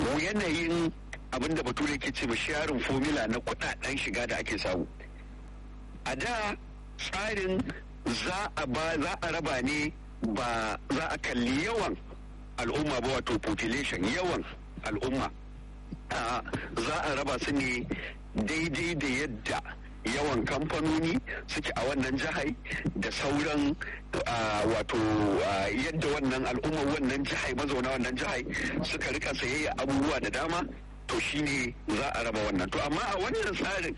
yanayin abin da bature ke ce sharin formula na kudaden shiga da ake samu a da tsarin za a ba za a raba ne ba za a kalli yawan al'umma ba wato population yawan al'umma za a raba su ne daidai da yadda yawan kamfanoni suke a wannan jihar da sauran wato yadda wannan al'ummar wannan jihar mazauna wannan jihar suka rika sayayya abubuwa da dama to shine za a raba wannan to amma a wannan tsarin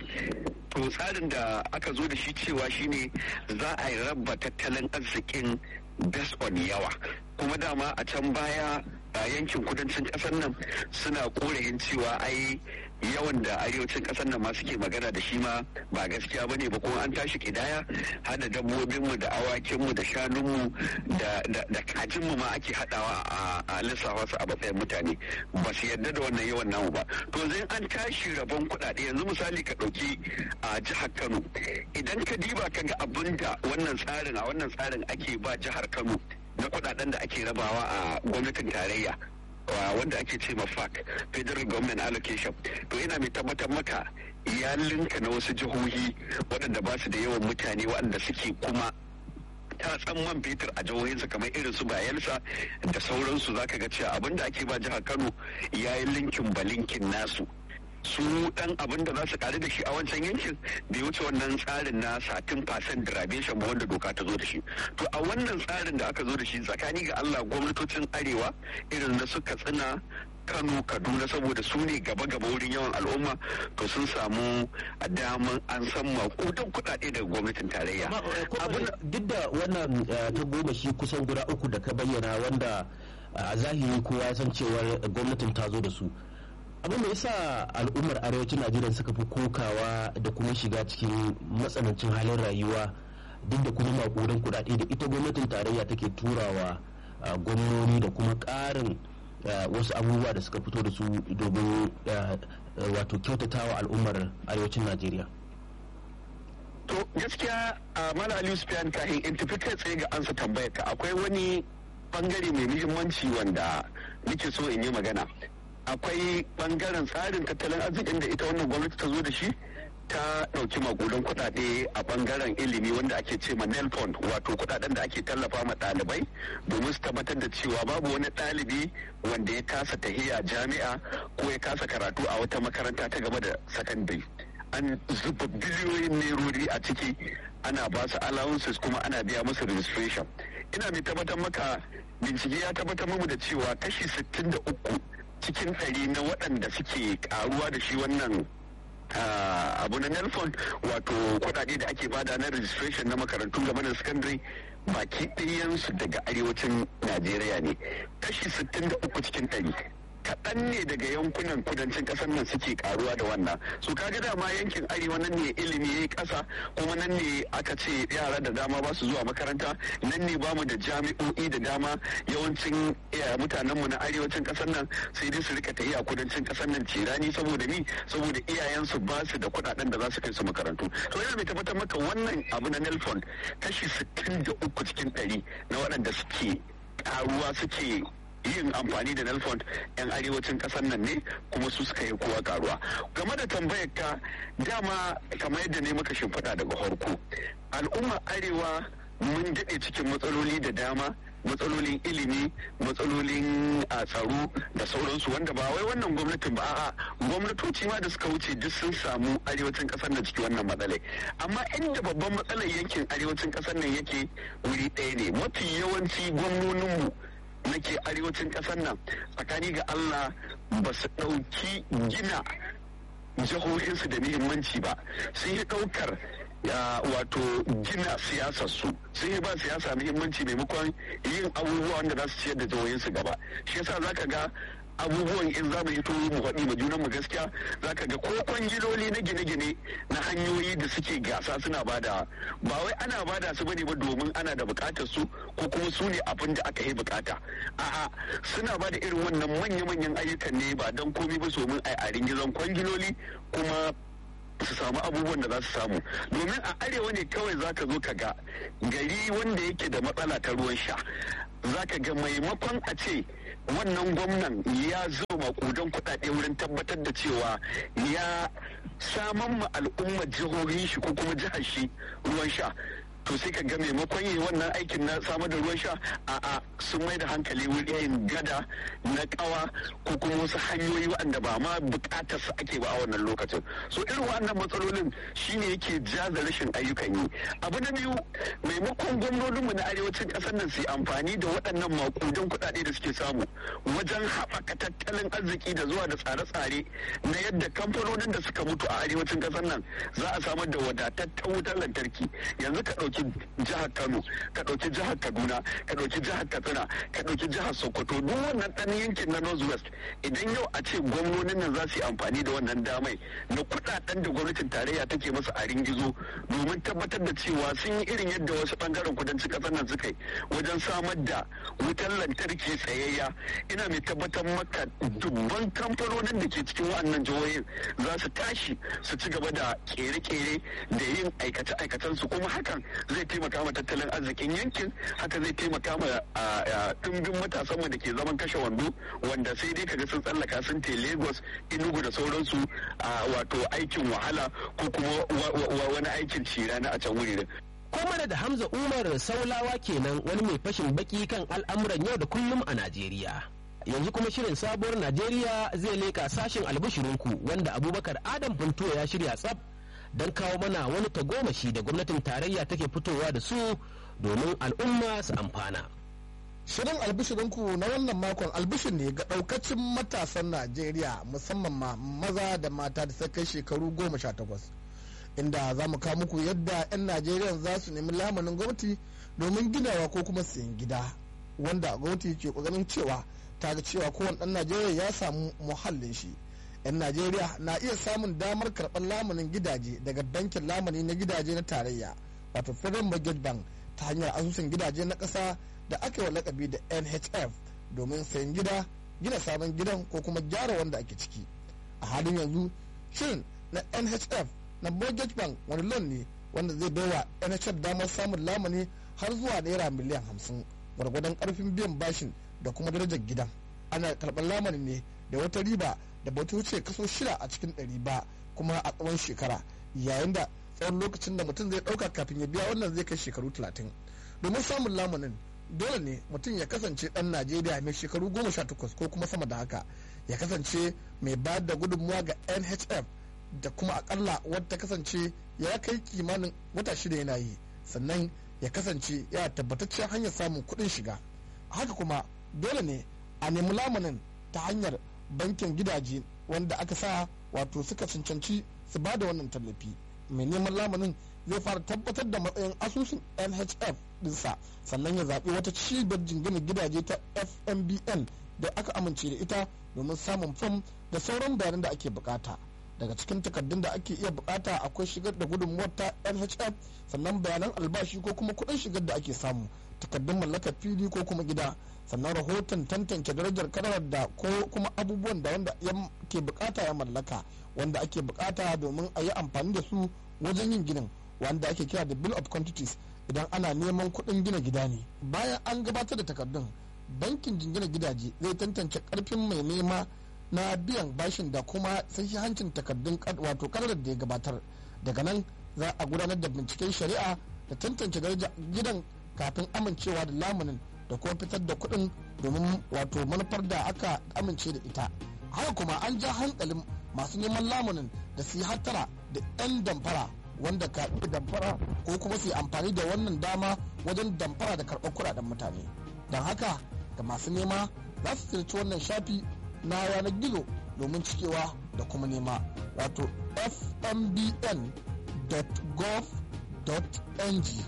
to tsarin da aka zo da shi cewa shine za a raba tattalin arzikin based on yawa kuma dama a can baya a yankin kudancin kasar nan suna korayin cewa ai yawan da arewacin kasar nan ma suke magana da shi ma ba gaskiya bane ba kuma an tashi kidaya hada dabbobinmu da awakinmu da shanunmu da kajinmu ma ake hadawa a lissafa su a matsayin mutane ba su yarda da wannan yawan namu ba to zai an tashi rabon kuɗaɗe yanzu misali ka ɗauki a jihar kano idan ka diba ka ga abin da wannan tsarin a wannan tsarin ake ba jihar kano na kuɗaɗen da ake rabawa a gwamnatin tarayya wanda ake ce ma FAC Federal Government Allocation to yana mai tabbatar maka ya linka na wasu jihohi waɗanda ba su da yawan mutane waɗanda suke kuma tatsan man fetur a jihohinsa kamar irin su bayelsa da sauransu zaka ga cewa abinda ake ba jihar Kano ya yi linkin balinkin nasu su dan abin da za su karu da shi a wancan yankin bai wuce wannan tsarin na satin fasen derivation ba wanda doka ta zo da shi to a wannan tsarin da aka zo da shi tsakani ga Allah gwamnatocin arewa irin na suka tsina Kano Kaduna saboda su ne gaba-gaba wurin yawan al'umma to sun samu a daman an san makudan kuɗaɗe daga gwamnatin tarayya. Duk da wannan ta goma shi kusan guda uku da ka bayyana wanda a zahiri kowa ya san cewar gwamnatin ta zo da su. abin da yasa al'ummar arewacin najeriya suka fi kokawa da kuma shiga cikin matsanancin halin rayuwa duk da kuma makudan kudade da ita gwamnatin tarayya take turawa gwamnoni da kuma karin wasu abubuwa da suka fito da su domin wato kyautatawa al'ummar arewacin najeriya to gaskiya a mala aliyu sufiyan kahin in tafi kai tsaye ga ansa tambayar ka akwai wani bangare mai muhimmanci wanda nake so in yi magana akwai bangaren tsarin tattalin arzikin da ita wannan gwamnati ta zo da shi ta ɗauki magudan kuɗaɗe a bangaren ilimi wanda ake ce ma nelfond wato kuɗaɗen da ake tallafa ma ɗalibai domin su tabbatar da cewa babu wani ɗalibi wanda ya kasa tahiya jami'a ko ya kasa karatu a wata makaranta ta gaba da sakandare an zuba biliyoyin nerori a ciki ana ba su allowances kuma ana biya musu registration ina mai tabbatar maka bincike ya tabbatar mu da cewa kashi 63 cikin ɗari na waɗanda suke karuwa da shi wannan abu na nelfon wato kuɗaɗe da ake bada na registration na makarantu game da secondary baki ɗayansu daga arewacin najeriya ne kashi 63 cikin ɗari kaɗan ne daga yankunan kudancin ƙasar nan suke karuwa da wannan su kaga dama yankin arewa nan ne ilimi ya yi ƙasa kuma nan ne aka ce yara da dama ba su zuwa makaranta nan ne bamu da jami'o'i da dama yawancin mutanenmu na arewacin ƙasar nan sai dai su rika ta a kudancin ƙasar nan cirani saboda ni saboda iyayensu ba su da kuɗaɗen da za su kai su makarantu to yana mai tabbatar maka wannan abu na nelfon kashi 63 cikin ɗari na waɗanda suke karuwa suke yin amfani da nelfond yan arewacin kasar nan ne kuma su suka yi kowa karuwa game da tambayar ka dama kamar yadda ne maka shimfiɗa daga harko al'ummar arewa mun daɗe cikin matsaloli da dama matsalolin ilimi matsalolin a tsaro da sauransu wanda ba wai wannan gwamnatin ba a'a gwamnatoci ma da suka wuce duk sun samu arewacin kasar nan ciki wannan matsalai amma inda babban matsalar yankin arewacin kasar nan yake wuri ɗaya ne mafi yawanci gwamnoninmu nake arewacin ƙasar nan tsakani ga Allah ba su ɗauki gina jihohinsu da muhimmanci ba sun yi ɗaukar wato gina siyasar su sun yi ba siyasa muhimmanci maimakon yin abubuwa wanda za su ciyar da jihohinsu gaba shi yasa zaka ga abubuwan in za mu yi turu mu faɗi ma junan mu gaskiya za ka ga ko kwangiloli na gine-gine na hanyoyi da suke gasa suna bada ba wai ana bada su bane ba domin ana da bukatar su ko kuma su ne abin da aka yi bukata a'a suna bada irin wannan manya-manyan ayyukan ne ba don komai ba domin a yi gizon kwangiloli kuma su samu abubuwan da za su samu domin a arewa ne kawai za ka zo ka ga gari wanda yake da matsala ta ruwan sha za ka ga maimakon a ce wannan gwamnan ya zo makudan kuɗaɗe wurin tabbatar da cewa ya saman ma al'ummar jihohin shi ko kuma jihar shi ruwan sha to sai ka ga maimakon yi wannan aikin na samar da ruwan sha a a sun mai da hankali wurin gada na kawa ko kuma wasu hanyoyi waɗanda ba ma bukatar su ake ba a wannan lokacin so irin wannan matsalolin shine yake jaza rashin ayyukan yi abu na biyu maimakon gwamnoninmu na arewacin ƙasar nan su amfani da waɗannan makudan kuɗaɗe da suke samu wajen haɓaka tattalin arziki da zuwa da tsare-tsare na yadda kamfanonin da suka mutu a arewacin ƙasar nan za a samar da wadataccen wutar lantarki yanzu ka ɗauki ɗauki jihar Kano ka ɗauki jihar Kaduna ka ɗauki jihar Katsina ka ɗauki jihar Sokoto duk wannan ɗan yankin na North West idan yau a ce gwamnonin nan za su yi amfani da wannan damai na kuɗaɗen da gwamnatin tarayya take masa a ringizo domin tabbatar da cewa sun yi irin yadda wasu ɓangaren kudancin ƙasar nan suka yi wajen samar da wutar lantarki tsayayya ina mai tabbatar maka dubban kamfanonin da ke cikin wannan jihohin za su tashi su ci gaba da kere-kere da yin aikace-aikacen su kuma hakan zai taimaka ma tattalin arzikin yankin haka zai taimaka ma ɗumbin matasanmu da ke zaman kashe wando wanda sai dai kaga sun tsallaka sun te lagos inugu da sauransu wato aikin wahala ko kuma wani aikin cirana a can wuri Komar da Hamza Umar Saulawa kenan wani mai fashin baki kan al'amuran yau da kullum a Najeriya. Yanzu kuma shirin sabuwar Najeriya zai leka sashen albishirinku wanda Abubakar Adam Funtuwa ya shirya tsaf don kawo mana wani tagomashi da gwamnatin tarayya take fitowa da su domin al'umma su amfana. Shirin albishirinku na wannan makon albishir ne ga ɗaukacin matasan Najeriya musamman ma maza da mata da suka kai shekaru goma sha takwas. Inda za mu kawo muku yadda 'yan Najeriya za su nemi lamunin gwamnati domin ginawa ko kuma siyan gida. Wanda gwamnati ke ƙoƙarin cewa ta ga cewa kowane ɗan Najeriya ya samu muhallin shi. 'yan najeriya na iya samun damar karɓar lamunin gidaje daga bankin lamuni na gidaje na tarayya wato federal mortgage bank ta hanyar asusun gidaje na ƙasa da aka yi lakabi da nhf domin sayan gida gina sabon gidan ko kuma gyara wanda ake ciki a halin yanzu shirin na nhf na mortgage bank wani loan ne wanda zai baiwa nhf damar samun lamuni har zuwa naira miliyan hamsin gwargwadon karfin biyan bashin da kuma darajar gidan ana karɓar lamunin ne da wata riba da ba ta wuce kaso shida a cikin ɗari ba kuma a tsawon shekara yayin da tsawon lokacin da mutum zai ɗauka kafin ya biya wannan zai kai shekaru talatin domin samun lamunin dole ne mutum ya kasance ɗan najeriya mai shekaru goma sha takwas ko kuma sama da haka ya kasance mai bayar da gudunmuwa ga nhf da kuma akalla wadda kasance ya kai kimanin wata shida yana yi sannan ya kasance ya tabbataccen hanyar samun kuɗin shiga haka kuma dole ne a nemi lamunin ta hanyar bankin gidaje wanda aka sa wato suka cancanci su ba da wannan tallafi mai neman lamunin zai fara tabbatar da matsayin asusun nhf dinsa sannan ya zaɓi wata cibiyar jingina gidaje ta fmbn da aka amince da ita domin samun fam da sauran bayanan da ake bukata daga cikin takardun da ake iya bukata akwai shigar da gudunmuwar ta nhf sannan bayanan albashi ko kuma kuɗin shigar da ake samu takardun mallakar fili ko kuma gida sannan rahoton tantance darajar kadarar da ko kuma abubuwan da wanda ya ke bukata ya mallaka wanda ake bukata domin a yi amfani da su wajen yin ginin wanda ake kira da bill of quantities idan ana neman kuɗin gina gida ne bayan an gabatar da takardun bankin jingina gidaje zai tantance karfin mai nema na biyan bashin da kuma sahihancin takardun wato kadarar da ya gabatar daga nan za a gudanar da binciken shari'a da tantance darajar gidan kafin amincewa da lamunin da kuma fitar da kuɗin domin wato manufar da aka amince da ita haka kuma an ja hankalin masu neman lamunin da su yi hattara da 'yan damfara wanda ka iya damfara ko kuma su yi amfani da wannan dama wajen damfara da karɓar kuɗaɗen mutane don haka ga masu nema za su ziyarci wannan shafi na yanar gizo domin cikewa da kuma nema wato fmbn.gov.ng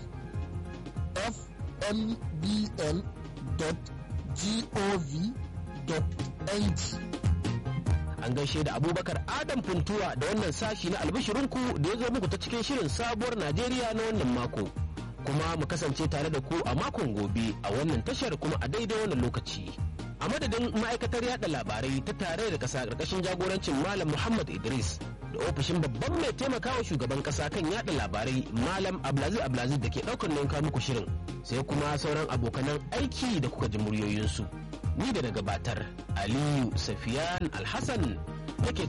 fmbn.gov.ng an gaishe da abubakar adam funtuwa da wannan sashi na albishirinku da ya zo muku ta cikin shirin sabuwar najeriya na wannan mako kuma mu kasance tare da ku a makon gobe a wannan tashar kuma a daidai wannan lokaci a madadin ma'aikatar yada labarai ta tare da kasa karkashin jagorancin malam muhammad idris da ofishin babban mai taimakawa shugaban kasa kan yada labarai malam abdulaziz abdulaziz da ke daukar nauyin muku shirin sai kuma sauran abokanan aiki da kuka ji muryoyinsu ni da na gabatar aliyu safiyan alhassan nake